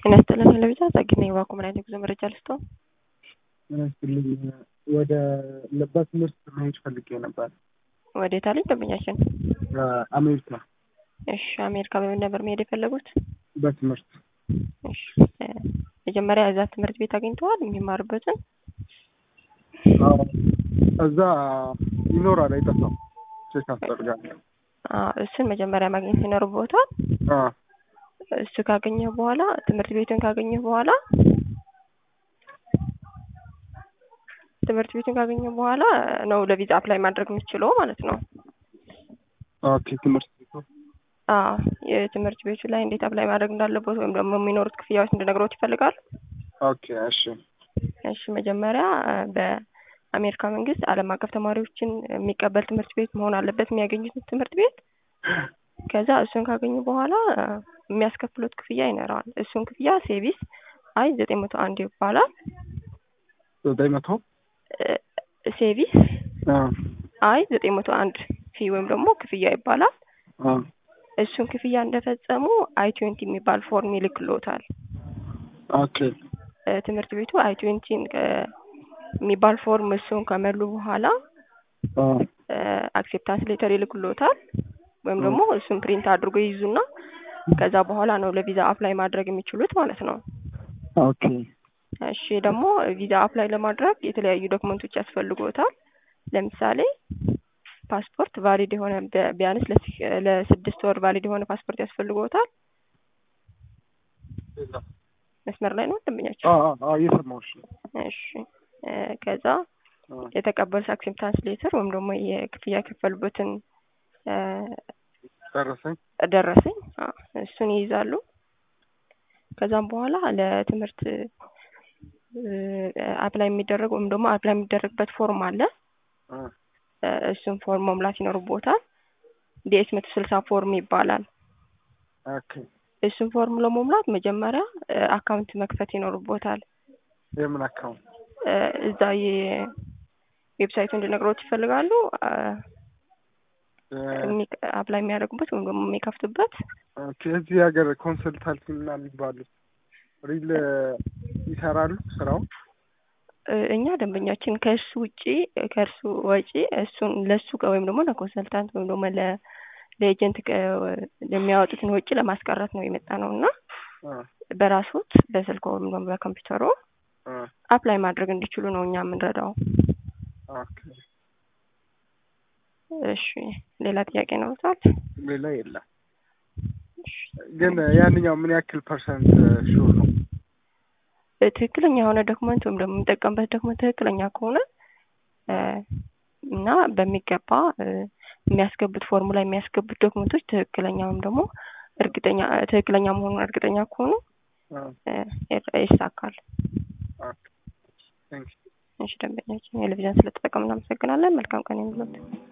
ጤና ይስጥልን ሄለቢዛ ጸግና የባኮ ምን አይነት ጉዞ መረጃ ልስጠው? ጤና ይስጥልኝ ወደ በትምህርት መሄድ ፈልጌ ነበር። ወዴት አለኝ ደንበኛችን? አሜሪካ እሺ አሜሪካ በምን ነበር መሄድ የፈለጉት? በትምህርት እሺ መጀመሪያ እዛ ትምህርት ቤት አግኝተዋል የሚማሩበትን? አዎ፣ እዛ ይኖራል አይጠፋም። ቼክ አስደርጋለሁ። አዎ፣ እሱን መጀመሪያ ማግኘት ይኖርብዎታል። አዎ፣ እሱ ካገኘህ በኋላ ትምህርት ቤቱን ካገኘህ በኋላ ትምህርት ቤቱን ካገኘህ በኋላ ነው ለቪዛ አፕላይ ማድረግ የምትችለው ማለት ነው። ኦኬ። ትምህርት ቤቱ አዎ የትምህርት ቤቱ ላይ እንዴት አፕላይ ማድረግ እንዳለበት ወይም ደግሞ የሚኖሩት ክፍያዎች እንድነግሮት ይፈልጋሉ? ኦኬ። እሺ እሺ መጀመሪያ በአሜሪካ መንግስት ዓለም አቀፍ ተማሪዎችን የሚቀበል ትምህርት ቤት መሆን አለበት የሚያገኙት ትምህርት ቤት። ከዛ እሱን ካገኙ በኋላ የሚያስከፍሉት ክፍያ ይኖረዋል። እሱን ክፍያ ሴቪስ አይ ዘጠኝ መቶ አንድ ይባላል። ዘጠኝ መቶ ሴቪስ አይ ዘጠኝ መቶ አንድ ፊ ወይም ደግሞ ክፍያ ይባላል። እሱን ክፍያ እንደፈጸሙ አይ ትዌንቲ የሚባል ፎርም ይልክልዎታል። ኦኬ ትምህርት ቤቱ አይ ትዌንቲን የሚባል ፎርም እሱን ከመሉ በኋላ አክሴፕታንስ ሌተር ይልክልዎታል። ወይም ደግሞ እሱን ፕሪንት አድርጎ ይይዙና ከዛ በኋላ ነው ለቪዛ አፕላይ ማድረግ የሚችሉት ማለት ነው። ኦኬ እሺ ደግሞ ቪዛ አፕላይ ለማድረግ የተለያዩ ዶክመንቶች ያስፈልጎታል። ለምሳሌ ፓስፖርት ቫሊድ የሆነ ቢያንስ ለስድስት ወር ቫሊድ የሆነ ፓስፖርት ያስፈልጎታል። መስመር ላይ ነው ደንበኛቸው? እየሰማሁሽ ነው። እሺ ከዛ የተቀበሉት አክሴፕታንስ ሌተር ወይም ደግሞ የክፍያ የከፈሉበትን ደረሰኝ ደረሰኝ እሱን ይይዛሉ። ከዛም በኋላ ለትምህርት አፕላይ የሚደረግ ወይም ደግሞ አፕላይ የሚደረግበት ፎርም አለ። እሱን ፎርም መሙላት ይኖርቦታል። ዲኤስ መቶ ስልሳ ፎርም ይባላል። ኦኬ እሱን ፎርም ለመሙላት መጀመሪያ አካውንት መክፈት ይኖርቦታል። የምን አካውንት? እዛ የዌብሳይቱ እንዲነግሮት ይፈልጋሉ አፕላይ የሚያደርጉበት ወይም ደግሞ የሚከፍቱበት ኦኬ እዚህ ሀገር ኮንሰልታንት ምናምን የሚባሉት ሪል ይሰራሉ ስራው? እኛ ደንበኛችን ከእሱ ውጪ ከእርሱ ወጪ እሱን ለእሱ ወይም ደግሞ ለኮንሰልታንት ወይም ደግሞ ለኤጀንት የሚያወጡትን ወጪ ለማስቀረት ነው የመጣ ነው እና በራሶት በስልክ ወይም ደግሞ በኮምፒውተሩ አፕላይ ማድረግ እንዲችሉ ነው እኛ የምንረዳው። እሺ ሌላ ጥያቄ ይኖሩታል? ሌላ የለም። ግን ያንኛው ምን ያክል ፐርሰንት ሹር ነው? ትክክለኛ የሆነ ዶክመንት ወይም ደግሞ የሚጠቀምበት ዶክመንት ትክክለኛ ከሆነ እና በሚገባ የሚያስገቡት ፎርሙ ላይ የሚያስገቡት ዶክመንቶች ትክክለኛ ወይም ደግሞ እርግጠኛ ትክክለኛ መሆኑን እርግጠኛ ከሆኑ ይሳካል። እሺ ደንበኛችን የቴሌቪዥን ስለተጠቀምን እናመሰግናለን። መልካም ቀን ይሁንልዎት።